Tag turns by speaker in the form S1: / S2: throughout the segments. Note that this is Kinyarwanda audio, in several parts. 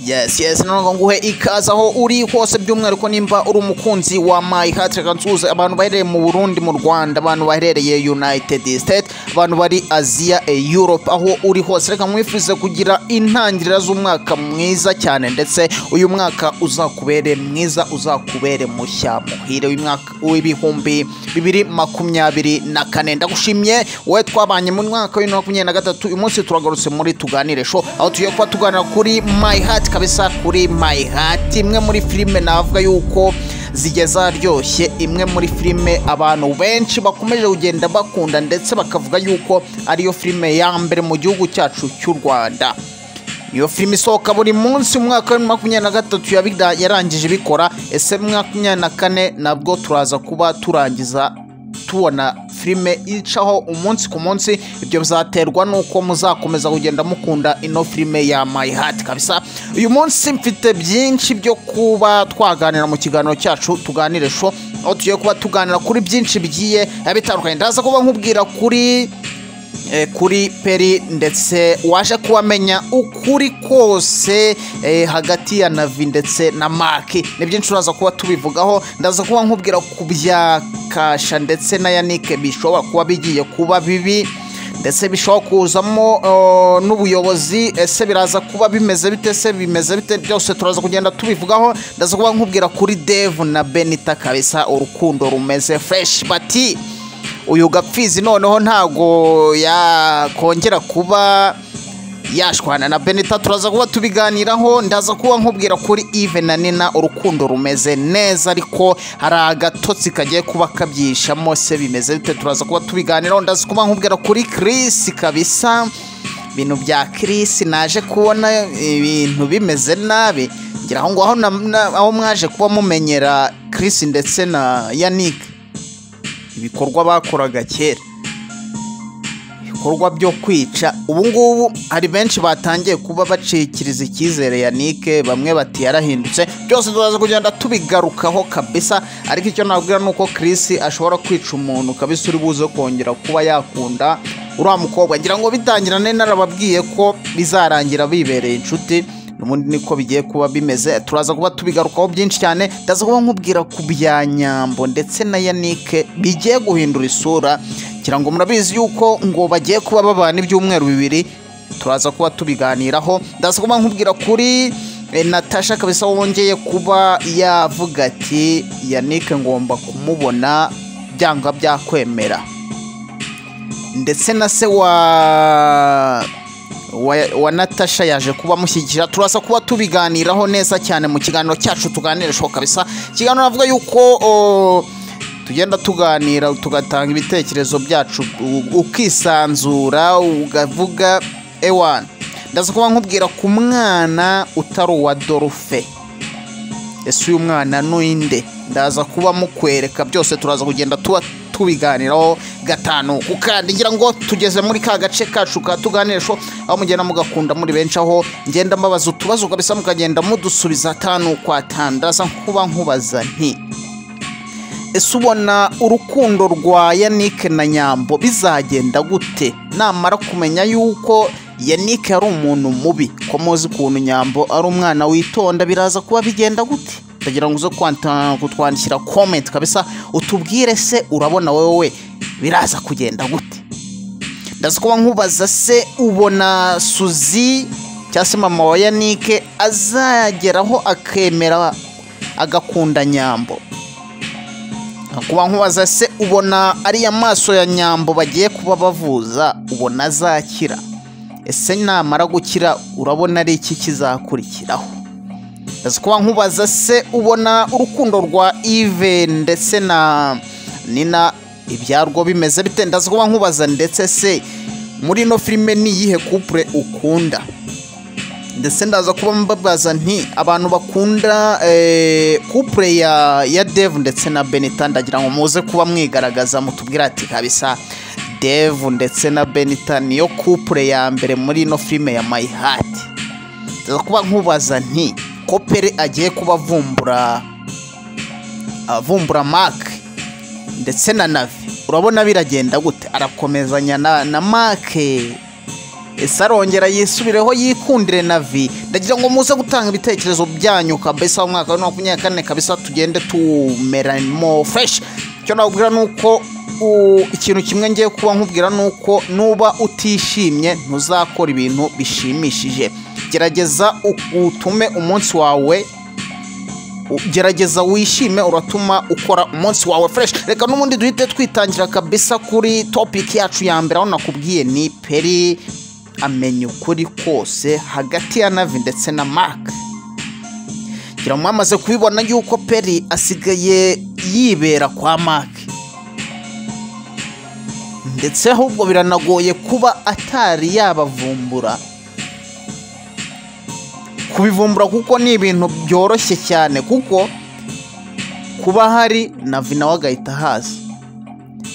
S1: yes yes none ngo nguhe ikaze aho uri hose by'umwihariko nimba uri umukunzi wa my heart reka nsuhuze abantu baherereye mu burundi mu rwanda abantu baherereye united state abantu bari asia e europe aho uri hose reka mwifurize kugira intangiriro z'umwaka mwiza cyane ndetse uyu mwaka uzakubere mwiza uzakubere mushya muhire w'imwaka w'ibihumbi bibiri makumyabiri na kane ndagushimye wowe twabanye mu mwaka wa bibiri na makumyabiri na gatatu uyu munsi turagarutse muri tuganire show aho tugiye kuba tuganira kuri my heart kabisa kuri my heart imwe muri filime navuga yuko zigeze aharyoshye imwe muri filime abantu benshi bakomeje kugenda bakunda ndetse bakavuga yuko ariyo filime ya mbere mu gihugu cyacu cy'u rwanda niyo filime isohoka buri munsi mu mwaka wa makumyabiri na gatatu yabida- yarangije ibikora ese mu mwaka wa makumyabiri na kane nabwo turaza kuba turangiza tubona filime icaho umunsi ku munsi ibyo bizaterwa n'uko muzakomeza kugenda mukunda ino filime ya my heart kabisa uyu munsi mfite byinshi byo kuba twaganira mu kiganiro cyacu tuganire sho aho tugiye kuba tuganira kuri byinshi bigiye biba bitandukanye ndaza kuba nkubwira kuri eh, kuri peri ndetse waje kubamenya ukuri kose eh, hagati ya navi ndetse na maki ni byinshi uraza kuba tubivugaho ndaza kuba nkubwira ku bya kasha ndetse na yanike bishobora kuba bigiye kuba bibi ndetse bishobora kuzamo eh, n'ubuyobozi ese biraza kuba bimeze bite se bimeze bite byose turaza kugenda tubivugaho ndaza kuba nkubwira kuri devu na benita kabisa urukundo rumeze fureshi bati uyu gapfizi noneho ntago yakongera kuba yashwana na benita turaza kuba tubiganiraho ndaza kuba nkubwira kuri ive na nina urukundo rumeze neza ariko hari agatotsi kagiye kuba kabyishamo se bimeze bite turaza kuba tubiganiraho ndaza kuba nkubwira kuri kirisi kabisa ibintu bya kirisi naje kubona ibintu bimeze nabi ngira aho ngaho na- na- aho mwaje kuba mumenyera kirisi ndetse na yanike ibikorwa bakoraga kera ibikorwa byo kwica ubu ngubu hari benshi batangiye kuba bacikiriza icyizere ya nike bamwe bati yarahindutse byose turaza kugenda tubigarukaho kabisa ariko icyo nabwira ni uko Chris ashobora kwica umuntu kabisa uri buze kongera kuba yakunda uriya mukobwa ngira ngo bitangirane narababwiye ko bizarangira bibereye inshuti ubundi niko bigiye kuba bimeze turaza kuba tubigarukaho byinshi cyane ndaza kuba nkubwira ku bya nyambo ndetse na yanike bigiye guhindura isura ngira ngo murabizi yuko ngo bagiye kuba babana ibyumweru bibiri turaza kuba tubiganiraho ndaza kuba nkubwira kuri eh, natasha kabisa wongeye kuba yavuga ati yanike ngomba kumubona byanga byakwemera ndetse na se wa wa, wa natasha yaje kuba amushyigikira turaza kuba tubiganiraho neza cyane mu kiganiro cyacu tuganira ishoboka kabisa ikiganiro navuga yuko o, tugenda tuganira tugatanga ibitekerezo byacu u- ukisanzura ukavuga ewana ndaza kuba nkubwira ku mwana utari uwa dorufe ese uyu mwana n'uwinde ndaza kuba mukwereka byose turaza kugenda tuba tubiganiraho gatanu ku kandi ngira ngo tugeze muri ka gace kacu ka tuganirisho aho mugenda mugakunda muri benshi aho ngenda mbabaza utubazo kabisa mukagenda mudusubiza atanu kwa tanu ndaza kuba nkubaza nti ese ubona urukundo rwa yanike na nyambo bizagenda gute namara kumenya yuko yanike ari umuntu mubi ko muzi ukuntu nyambo ari umwana witonda biraza kuba bigenda gute ndagira ngo uze kwanta- kutwandikira komenti kabisa utubwire se urabona wowe biraza kugenda gute ndaza kuba nkubaza se ubona suzi cyangwa se mama wa yanike azageraho akemera agakunda nyambo kuba nkubaza se ubona ariya maso ya nyambo bagiye kuba bavuza ubona azakira ese namara gukira urabona ari iki kizakurikiraho ese kuba nkubaza se ubona urukundo rwa ive ndetse na nina ibyarwo bimeze bite ndaza kuba nkubaza ndetse se muri ino filime ni iyihe kupure ukunda ndetse ndaza kuba mbabaza nti abantu bakunda eh, couple ya ya Dev ndetse na Benita ndagira ngo muze kuba mwigaragaza mutubwira ati kabisa Dev ndetse na Benita niyo couple ya mbere muri ino filime ya My Heart ndaza kuba nkubaza nti ko Pere agiye kuba avumbura avumbura Mark ndetse na navi urabona biragenda gute arakomezanya na na make ese arongera yisubireho yikundire navi ndagira ngo muze gutanga ibitekerezo byanyu kabisa umwaka wa bibiri na makumyabiri na kane kabisa tugende tumeramo fureshi icyo nababwira ni uko u- ikintu kimwe ngiye kuba nkubwira ni uko nuba utishimye ntuzakora ibintu bishimishije gerageza u- utume umunsi wawe u- gerageza wishime uratuma ukora umunsi wawe fresh reka n'ubundi duhite twitangira kabisa kuri topic yacu ya mbere aho nakubwiye ni peri amenya ukuri kose hagati ya navi ndetse na mark ngira ngo mwamaze kubibona yuko peri asigaye yibera kwa mark ndetse ahubwo biranagoye kuba atari yabavumbura kubivumbura kuko ni ibintu byoroshye cyane kuko kuba hari navi nawe agahita haza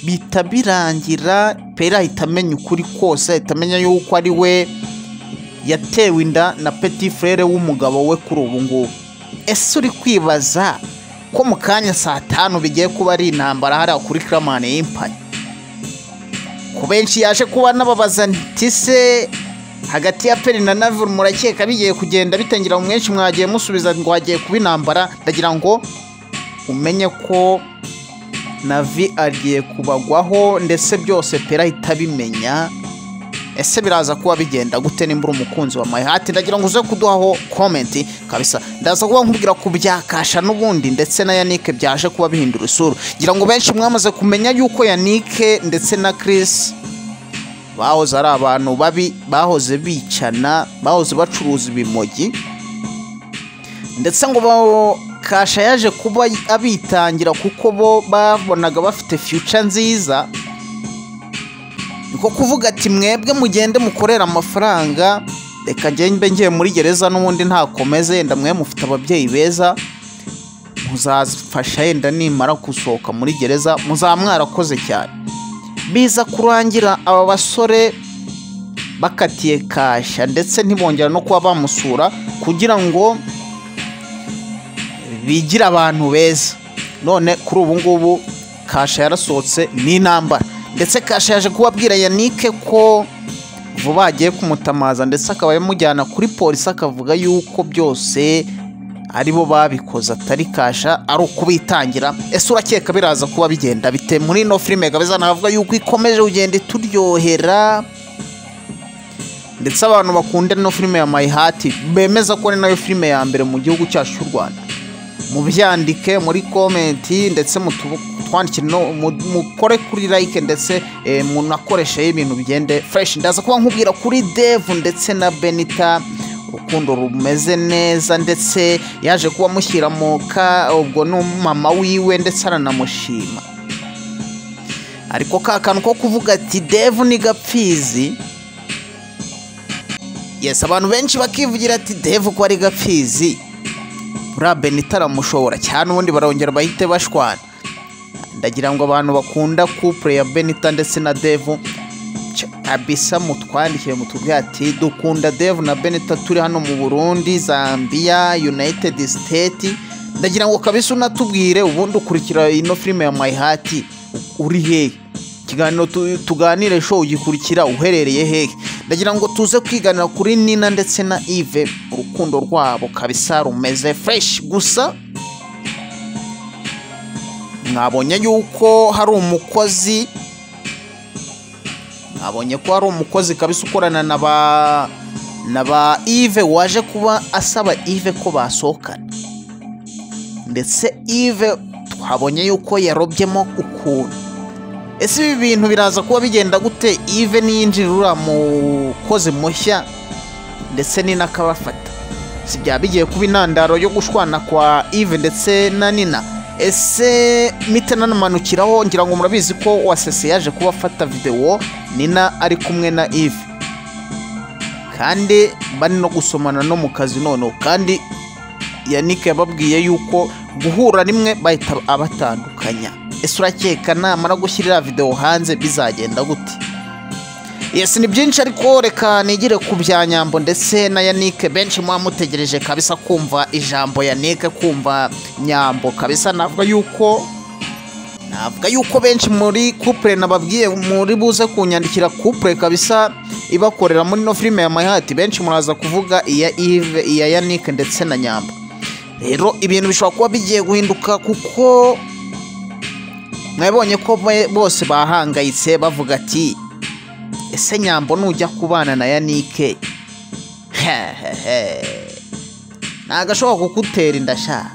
S1: bihita birangira pera ahita amenya ukuri kose ahita amenya yuko ari we yatewe inda na peti frere w'umugabo we kuri ubu ngubu ese uri kwibaza ko mu kanya saa tanu bigiye kuba ari intambara hariya kuri karamani y'impani ku benshi yaje kuba n'ababaza nti se hagati ya peri na navure murakeka bigiye kugenda bitangira mu mwenshi mwagiye musubiza ngo hagiye kuba intambara ndagira ngo umenye ko navi agiye kubagwaho ndetse byose pera ahita abimenya ese biraza kuba bigenda gute nimba uri umukunzi wa mayihati ndagira ngo uze kuduhaho komenti kabisa ndaza kuba nkubwira ku bya kasha n'ubundi ndetse na yanike byaje kuba bihindura isura ngira ngo benshi mwamaze kumenya yuko yanike ndetse na kirisi bahoze ari abantu babi bahoze bicana bahoze bacuruza ibimogi ndetse ngo ba- kasha yaje kuba abitangira kuko bo babonaga bafite future nziza niko kuvuga ati mwebwe mugende mukorera amafaranga reka njye mbe ngiye muri gereza n'ubundi ntakomeze yenda mwe mufite ababyeyi beza muzafasha yenda nimara gusohoka muri gereza muzaba mwarakoze cyane biza kurangira aba basore bakatiye kasha ndetse ntibongera no kuba bamusura kugira ngo bigira abantu beza none kuri ubu ngubu kasha yarasohotse n'intambara ndetse kasha yaje kubabwira yanike ko vuba agiye kumutamaza ndetse akaba yamujyana kuri polisi akavuga yuko byose aribo babikoze atari kasha ari ukubitangira ese urakeka biraza kuba bigenda bite muri ino filime kabeza navuga yuko ikomeje kugenda ituryohera ndetse abantu bakunda ino filime ya mayihati bemeza ko ari nayo filime ya mbere mu gihugu cyacu cy'u rwanda mubyandike muri komenti ndetse mutu- twandikire no mu- mukore kuri like ndetse eh, munakoresheho ibintu bigende fresh ndaza kuba nkubwira kuri devu ndetse na benita urukundo rumeze neza ndetse yaje kuba amushyira mu ka ubwo n'umama wiwe ndetse aranamushima ariko ka kantu ko kuvuga ati devu ni gapfizi yes abantu benshi bakivugira ati devu ko ari gapfizi buriya benita aramushobora cyane ubundi barongera bahite bashwana ndagira ngo abantu bakunda couple ya benita ndetse na devu ch- kabisa mutwandikiye mutubwire ati dukunda devu na benita turi hano mu burundi zambia united state ndagira ngo kabisa unatubwire ubundi ukurikira ino filime ya my heart uri hehe ikiganiro tu- tuganire show ugikurikira uherereye hehe ndagira ngo tuze kwiganira kuri nina ndetse na ive urukundo rwabo kabisa rumeze fresh gusa mwabonye yuko hari umukozi mwabonye ko hari umukozi kabisa ukorana na ba na ba ive waje kuba asaba ive ko basohokana ndetse ive twabonye yuko yarobyemo ukuntu ese ibi bintu biraza kuba bigenda gute ive niyinjira uriya mukozi mushya ndetse ni n'akabafata si byaba bigiye kuba intandaro yo gushwana kwa ive ndetse na nina ese mite nanamanukiraho ngira ngo murabizi ko wasese yaje kuba afata videwo nina ari kumwe na ive kandi bari no gusomana no mu kazi noneho kandi yannick yababwiye yuko guhura rimwe bahita abatandukanya ese urakeka namara gushyirira videwo hanze bizagenda gute yesi ni byinshi ariko reka nigire ku bya nyambo ndetse na yanike benshi muba mutegereje kabisa kumva ijambo yanike kumva nyambo kabisa navuga yuko navuga yuko benshi muri couple nababwiye muri buze kunyandikira couple kabisa ibakorera muri no filime ya My Heart benshi muraza kuvuga iya Yves iya Yannick ndetse na Nyamba rero ibintu bishobora kuba bigiye guhinduka kuko mwabonye ko bo- bose bahangayitse bavuga ati ese nyambo nujya kubana na yanike hehehe ntago ashobora kugutera inda sha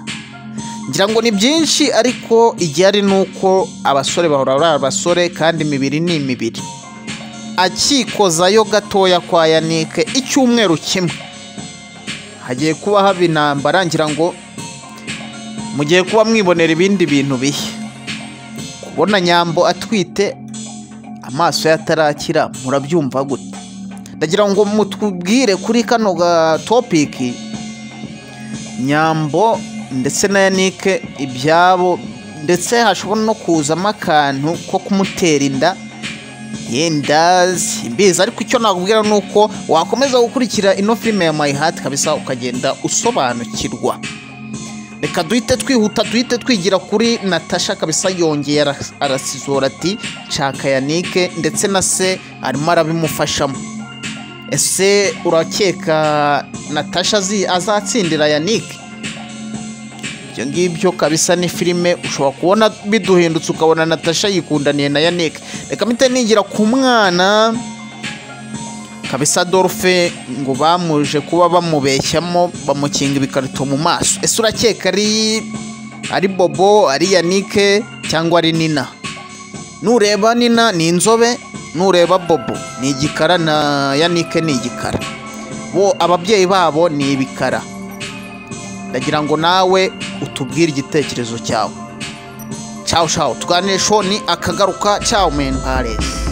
S1: ngira ngo ni byinshi ariko igihari ni uko abasore bahora ari abasore kandi imibiri ni imibiri akikozayo gatoya kwa yanike icyumweru kimwe hagiye kuba haba intambara ngira ngo mugiye kuba mwibonera ibindi bintu bihe kubona nyambo atwite amaso ye atarakira murabyumva gute ndagira ngo mutubwire kuri kano ga topiki nyambo ndetse na yanike ibyabo ndetse hashobora no kuzamo akantu ko kumutera inda yenda simbizi ariko icyo nakubwira ni uko wakomeza gukurikira ino filime ya mayi hati kabisa ukagenda usobanukirwa reka duhite twihuta duhite twigira kuri natasha kabisa yongeye ara- arasizora ati nshaka yanike ndetse na se arimo arabimufashamo ese urakeka natasha azi- azatsindira yanike ibyo ngibyo kabisa ni filime ushobora kubona biduhindutse ukabona natasha yikundaniye na yanike reka mpite nigira ku mwana kabisa dorufe ngo bamuje kuba bamubeshyamo bamukinga ibikarito mu maso ese urakeka ari ari bobo ari yanike cyangwa ari nina nureba nina ni inzobe nureba bobo ni igikara na yanike ni igikara bo ababyeyi babo ni ibikara ndagira ngo nawe utubwire igitekerezo cyawe ciao ciao tuganire sho ni akagaruka ciao men paris